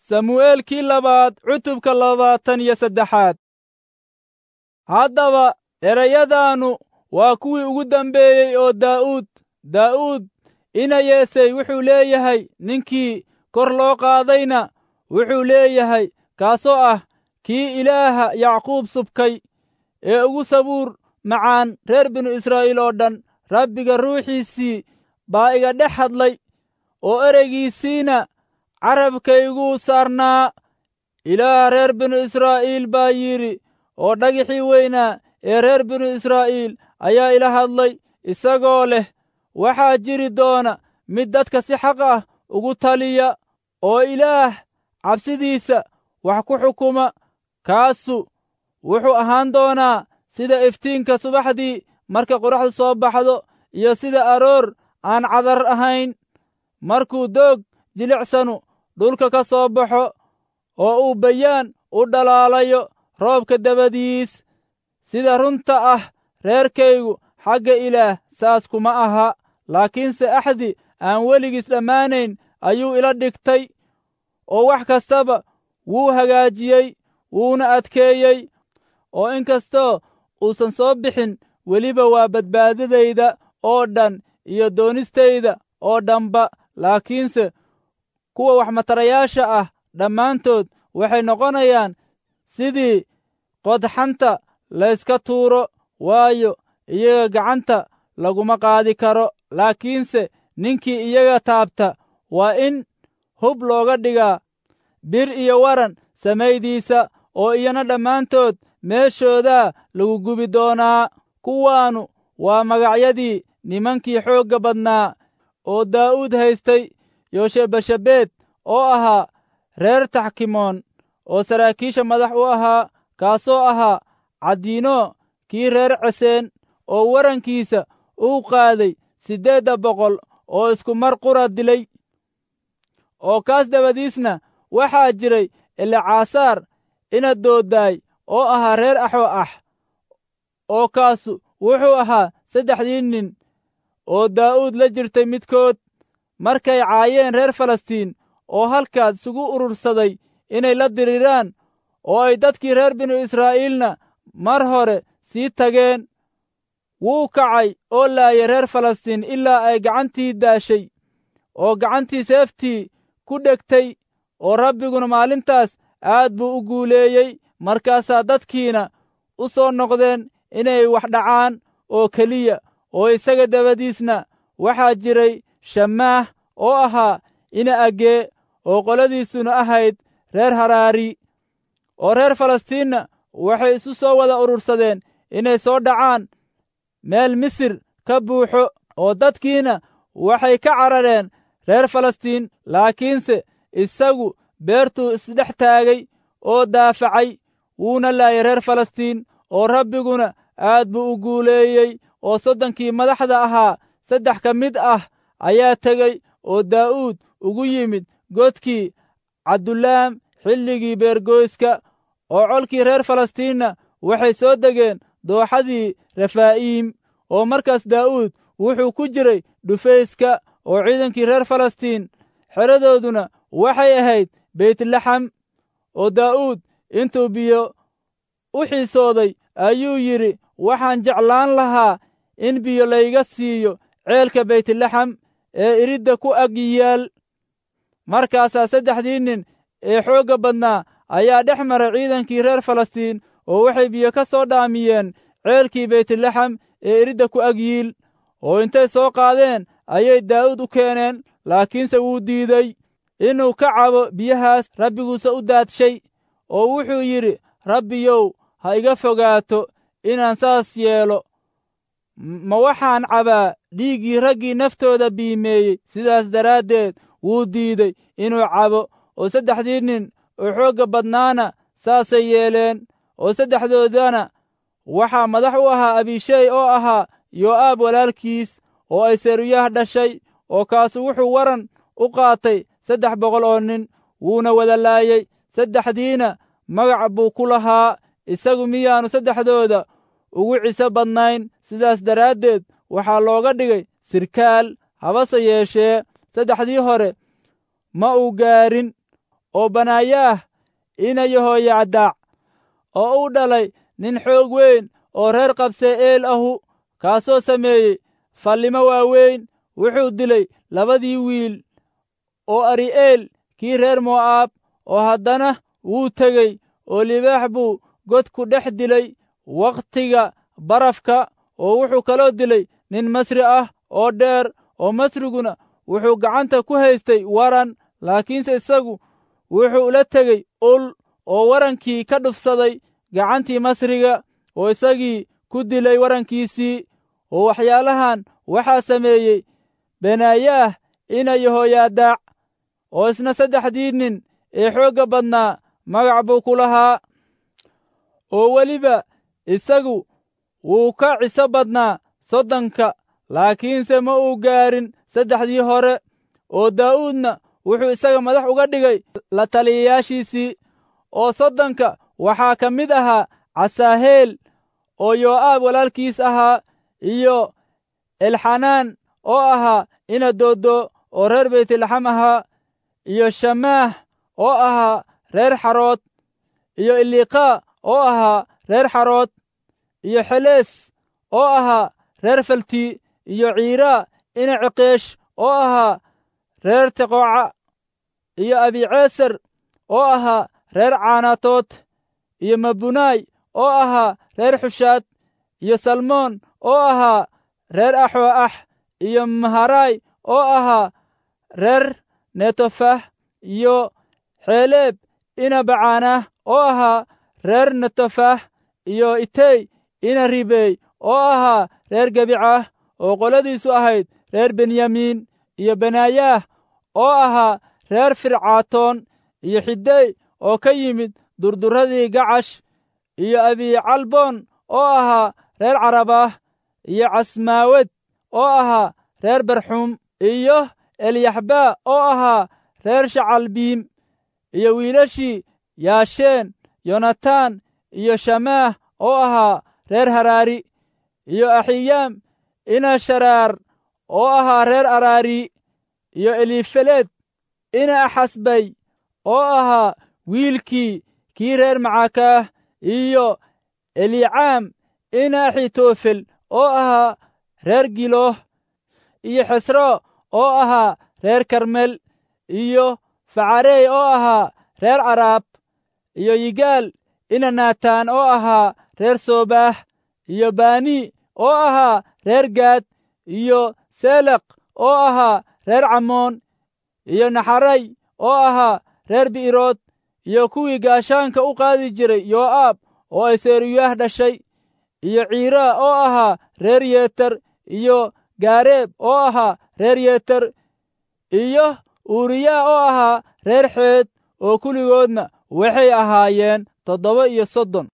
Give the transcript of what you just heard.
samu'eelkii labaad cutubka labaatan iyo saddexaad haddaba erayadaannu waa kuwii ugu dambeeyey oo daa'uud daa'uud ina yeesay wuxuu leeyahay ninkii kor loo qaadayna wuxuu leeyahay kaasoo ah kii ilaaha yacquub subkay ee ugu sabuur macaan reer binu israa'iil oo dhan rabbiga ruuxiisii baa iga dhex hadlay oo ereygiisiina carabkayguu saarnaa ilaah reer binu israa'iil baa yidhi oo dhagixii weynaa ee reer binu israa'iil ayaa ila hadlay isagoo leh waxaa jiri doona mid dadka si xaq ah ugu taliya oo ilaah cabsidiisa wax ku xukuma kaasu wuxuu ahaan doonaa sida iftiinka subaxdii marka qoraxdu soo baxdo iyo sida aroor aan cadar ahayn markuu doog jilicsanu dhulka ka soo baxo oo uu bayaan u dhalaalayo roobka dabadiis sida runta ah reerkaygu xagga ilaah saas kuma aha laakiinse axdi aan weligiis dhammaanayn ayuu ila dhigtay oo wax kastaba wuu hagaajiyey wuuna adkeeyey oo in kastoo uusan soo bixin weliba waa badbaadadayda oo dhan iyo doonistayda oo dhanba laakiinse kuwa waxmatarayaasha ah dhammaantood waxay noqonayaan sidii qodxanta layska tuuro waayo iyaga gacanta laguma qaadi karo laakiinse ninkii iyaga taabta waa in hub looga dhigaa bir iyo waran samaydiisa oo iyana dhammaantood meeshoodaa lagu gubi doonaa kuwaannu waa magacyadii nimankii xoogga badnaa oo daa'uud haystay yoshebashabeed oo ahaa reer taxkimoon oo saraakiisha madax u ahaa kaasoo ahaa caddiino kii reer ceseen oo warankiisa uu qaaday siddeedda boqol oo isku mar qura dilay oo kaas dabadiisna waxaa jiray elecasaar ina dooddaay oo ahaa reer axo ah oo kaasu wuxuu ahaa saddexdii nin oo daa'uud la jirtay midkood markay caayeen reer falastiin oo halkaas isugu urursaday inay la diriraan oo ay dadkii reer binu israa'iilna mar hore sii tageen wuu kacay oo laayay reer falastiin ilaa ay gacantii daashay oo gacantii seeftii ku dhegtay oo rabbiguna maalintaas aad buu u guuleeyey markaasaa dadkiina u soo noqdeen inay wax dhacaan oo keliya oo isaga dabadiisna waxaa jiray shamaah oo ahaa ina agee oo qoladiisuna ahayd reer haraari oo reer falastiinna waxay isu soo wada urursadeen inay soo dhacaan meel misir ka buuxo oo dadkiina waxay ka carareen reer falastiin laakiinse isagu beertuu isdhex taagay oo daafacay wuuna laayay reer falastiin oo rabbiguna aad buu u guuleeyey oo soddonkii madaxda ahaa saddex ka mid ah ayaa tegey oo daa'uud ugu yimid godkii cabdulaam xilligii beergoyska oo colkii reer falastiinna waxay soo degeen dooxadii refaa'iim oo markaas daa'uud wuxuu ku jiray dhufayska oo ciidankii reer falastiin xeradooduna waxay ahayd beytlaxam oo daa'uud intuu biyo u xiisooday ayuu yidhi waxaan jeclaan lahaa in biyo layga siiyo ceelka beytlaxam ee iridda ku ag yaal markaasaa saddexdii nin ee xoogga badnaa ayaa dhex maray ciidankii reer falastiin oo waxay biyo ka soo dhaamiyeen ceelkii beytlaxam ee iridda ku ag yiil oo intay soo qaadeen ayay daa'uud u keeneen laakiinse wuu diiday inuu ka cabo biyahaas rabbiguuse u daadshay oo wuxuu yidhi rabbiyow ha iga fogaato inaan saas yeelo ma waxaan cabaa dhiiggii raggii naftooda biimeeyey sidaas daraaddeed wuu diiday inuu cabo oo saddexdii nin oo xoogga badnaana saasay yeeleen oo saddexdoodana waxaa madax u ahaa abishey oo ahaa yoo'aab walaalkiis oo ay seruyaha dhashay oo kaasu wuxuu waran u qaatay saddex boqol oo nin wuuna wada laayey saddexdiina magac buu ku lahaa isagu miyaannu saddexdooda ugu ciso badnayn sidaas daraaddeed waxaa looga dhigay sirkaal habase yeeshee saddexdii hore ma uu gaarin oo banaayaah ina yahoyacdaac oo u dhalay nin xoog weyn oo reer qabse'eel ahu kaasoo sameeyey fallimo waaweyn wuxuu dilay labadii wiil oo ari'eel kii reer mo'aab oo haddana wuu tegey oo libaax buu god ku dhex dilay wakhtiga barafka oo wuxuu kaloo dilay nin masri ah oo dheer oo masriguna wuxuu gacanta ku haystay waran laakiinse isagu wuxuu la tegey ul oo warankii ka dhufsaday gacantii masriga oo isagii ku dilay warankiisii oo waxyaalahan waxaa sameeyey benaayaah ina yahoyaadaac oo isna saddexdii nin ee xoogga badnaa magac buu ku lahaa oo weliba isagu wuu ka ciso badnaa soddonka laakiinse ma uu gaarin saddexdii hore oo daa'uudna wuxuu isaga madax uga dhigay la taliyayaashiisii oo soddonka waxaa ka mid ahaa casaaheel oo yoo'aab walaalkiis ahaa iyo elxanaan oo ahaa ina dooddo oo reer beytlaxam ahaa iyo shamaah oo ahaa reer xarood iyo iliqaa oo ahaa reer xarood iyo xelees oo ahaa reer falti iyo ciiraa ina ciqeesh oo ahaa reer teqooca iyo abiceesar oo ahaa reer caanatood iyo mabunaay oo ahaa reer xushaad iyo salmoon oo ahaa reer axooax iyo maharaay oo ahaa reer netofah iyo xeeleeb ina bacaanah oo ahaa reer netofah iyo itey ina ribeey oo ahaa reer gebicah oo qoladiisu ahayd reer benyamiin iyo benaayaah oo ahaa reer fircaatoon iyo xidey oo ka yimid durduradii gacash iyo abicalboon oo ahaa reer carabah iyo casmaawed oo ahaa reer barxuum iyo elyaxbaa oo ahaa reer shacalbiim iyo wiilashii yaasheen yonataan iyo shamaah oo ahaa reer haraari iyo axiyaam ina sharaar oo ahaa reer araari iyo elifeleed ina axasbay oo ahaa wiilkii kii reer macakaah iyo elicaam ina axitofel oo ahaa reer gilooh iyo xesro oo ahaa reer karmel iyo facarey oo ahaa reer caraab iyo yigaal ina naataan oo ahaa reer soobaax iyo bani oo ahaa reer gaad iyo seleq oo ahaa reer camoon iyo naxaray oo ahaa reer bi'irood iyo kuwii gaashaanka u qaadi jiray yoo'aab oo ay seeruyaah dhashay iyo ciiraa oo ahaa reer yeeter iyo gaareeb oo ahaa reer yeeter iyo uuriyaa oo ahaa reer xeed oo kulligoodna waxay ahaayeen toddoba iyo soddon